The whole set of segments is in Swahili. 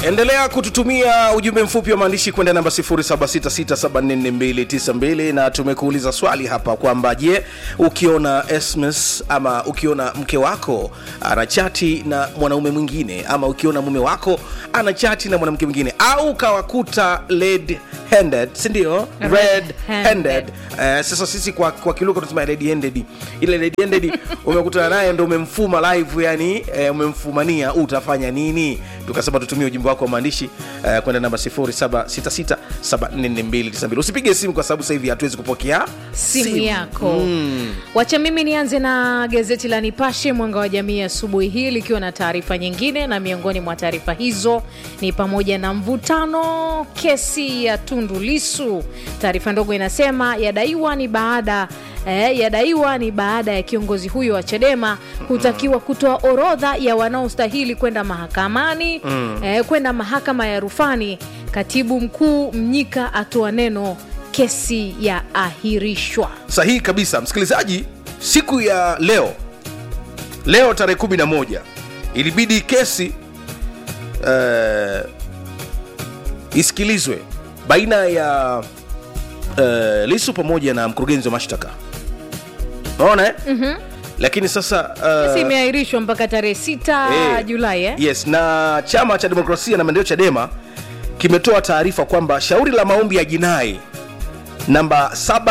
endelea kututumia ujumbe mfupi wa maandishi kwenda namba 0766744292 na tumekuuliza swali hapa kwamba je ukiona sms ama ukiona mke wako anachati na mwanaume mwingine ama ukiona mume wako anachati na mwanamke mwingine au ukawakuta red handed sindio red Red-handed. handed Eh, sasa sisi kwa, kwa kiluka tunasema red handed ile red handed umekutana naye ndo umemfuma live yani eh, umemfumania utafanya nini tukasema tutumie ujumbe wako wa maandishi eh, kwenda namba 0766744292 usipige simu kwa sababu sasa hivi hatuwezi kupokea simu yako wacha mimi nianze na gazeti la nipashe mwanga wa jamii asubuhi hii likiwa na taarifa nyingine na miongoni mwa taarifa hizo ni pamoja na mvutano kesi ya tundu lisu taarifa ndogo inasema yadaiwa ni baada Eh, yadaiwa ni baada ya kiongozi huyo wa chadema kutakiwa kutoa orodha ya wanaostahili kwenda mahakamani eh, kwenda mahakama ya rufani katibu mkuu mnyika atoa neno kesi ya ahirishwa sahihi kabisa msikilizaji siku ya leo leo tarehe 11 ilibidi kesi uh, isikilizwe baina ya uh, lisu pamoja na mkurugenzi wa mashtaka naona eh? mm-hmm. lakini sasa kesi uh, imeahirishwa mpaka tarehe 6 Eh, julai eh? yes na chama cha demokrasia na maendeleo chadema kimetoa taarifa kwamba shauri la maombi ya jinai namba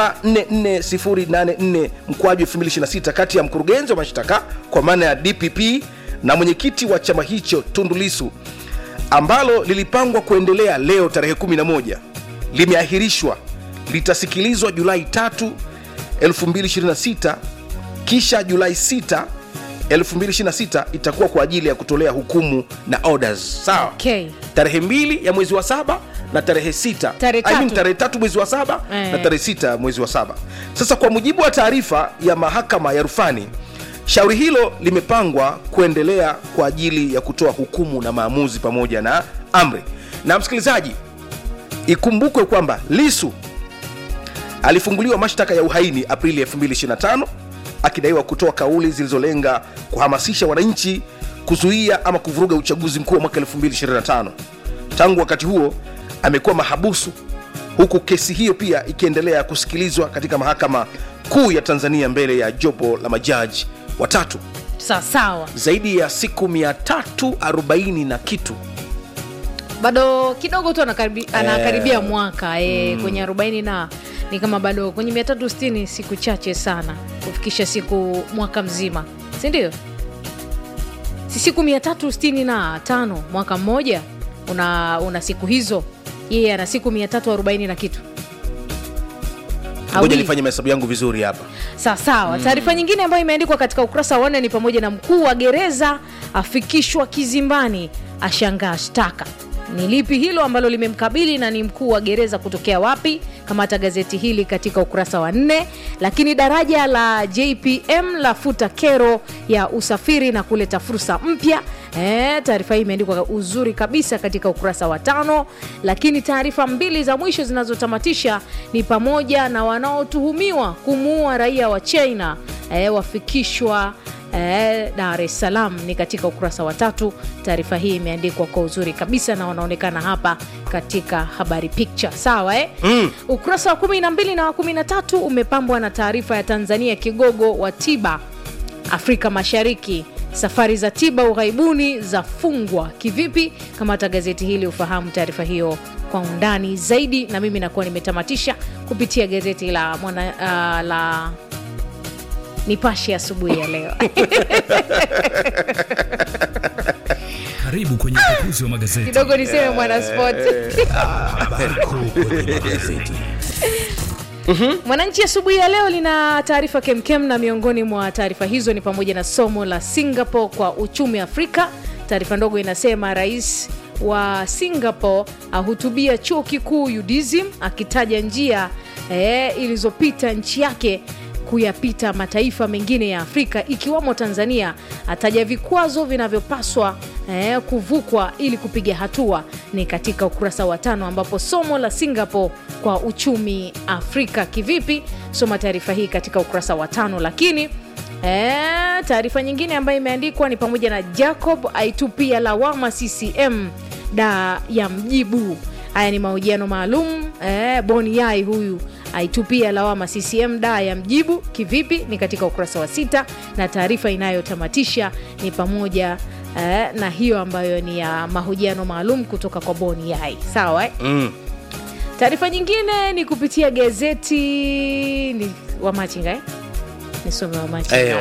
744084 mkwaju 2026 kati ya mkurugenzi wa mashtaka kwa maana ya dpp na mwenyekiti wa chama hicho tundulisu ambalo lilipangwa kuendelea leo tarehe 11 limeahirishwa litasikilizwa julai 3 2026 kisha julai 6 2026 itakuwa kwa ajili ya kutolea hukumu na orders sawa Okay. tarehe mbili ya mwezi wa saba na tarehe sita Tarehe I mean, tatu. tarehe tatu mwezi wa saba Eh. na tarehe sita mwezi wa saba sasa kwa mujibu wa taarifa ya mahakama ya rufani shauri hilo limepangwa kuendelea kwa ajili ya kutoa hukumu na maamuzi pamoja na amri na msikilizaji ikumbukwe kwamba lisu alifunguliwa mashtaka ya uhaini aprili 2025 akidaiwa kutoa kauli zilizolenga kuhamasisha wananchi kuzuia ama kuvuruga uchaguzi mkuu wa mwaka 2025 tangu wakati huo amekuwa mahabusu huku kesi hiyo pia ikiendelea kusikilizwa katika mahakama kuu ya tanzania mbele ya jopo la majaji watatu sawasawa zaidi ya siku 340 na kitu bado kidogo tu anakaribi, anakaribia mwaka e, kwenye 40 na ni kama bado kwenye 360 siku chache sana kufikisha siku mwaka mzima si ndio si siku 365 mwaka mmoja una, una siku hizo yeye ana siku 340 na kitu ngoja Awili. nifanye mahesabu yangu vizuri hapa sawa sawa taarifa nyingine ambayo imeandikwa katika ukurasa wa nne ni pamoja na mkuu wa gereza afikishwa kizimbani ashangaa shtaka ni lipi hilo ambalo limemkabili na ni mkuu wa gereza kutokea wapi kamata gazeti hili katika ukurasa wa nne lakini daraja la jpm lafuta kero ya usafiri na kuleta fursa mpya Eh, taarifa hii imeandikwa uzuri kabisa katika ukurasa wa tano lakini taarifa mbili za mwisho zinazotamatisha ni pamoja na wanaotuhumiwa kumuua raia wa china eh, wafikishwa eh, dar es salaam ni katika ukurasa wa tatu taarifa hii imeandikwa kwa uzuri kabisa na wanaonekana hapa katika habari picture sawa eh? mm. ukurasa wa 12 na wa 13 umepambwa na taarifa ya tanzania kigogo wa tiba afrika mashariki safari za tiba ughaibuni zafungwa kivipi kamata gazeti hili ufahamu taarifa hiyo kwa undani zaidi na mimi nakuwa nimetamatisha kupitia gazeti la mwana, uh, la nipashe asubuhi ya leo Karibu kwenye upekuzi wa magazeti. kidogo niseme mwana sport Habari kuu kwenye magazeti. Mwananchi asubuhi ya leo lina taarifa kemkem, na miongoni mwa taarifa hizo ni pamoja na somo la Singapore kwa uchumi Afrika. Taarifa ndogo inasema rais wa Singapore ahutubia chuo kikuu UDSM akitaja njia eh, ilizopita nchi yake kuyapita mataifa mengine ya Afrika ikiwamo Tanzania. Ataja vikwazo vinavyopaswa eh, kuvukwa ili kupiga hatua. Ni katika ukurasa wa tano, ambapo somo la Singapore kwa uchumi Afrika kivipi? Soma taarifa hii katika ukurasa wa tano. Lakini eh, taarifa nyingine ambayo imeandikwa ni pamoja na Jacob aitupia lawama CCM da ya mjibu haya ni mahojiano maalum eh, boni yai huyu aitupia lawama ccm da ya mjibu kivipi ni katika ukurasa wa sita na taarifa inayotamatisha ni pamoja eh, na hiyo ambayo ni ya mahojiano maalum kutoka kwa boni yai sawa eh? mm. taarifa nyingine ni kupitia gazeti ni wamachinga eh? nisome wamachinga Eh,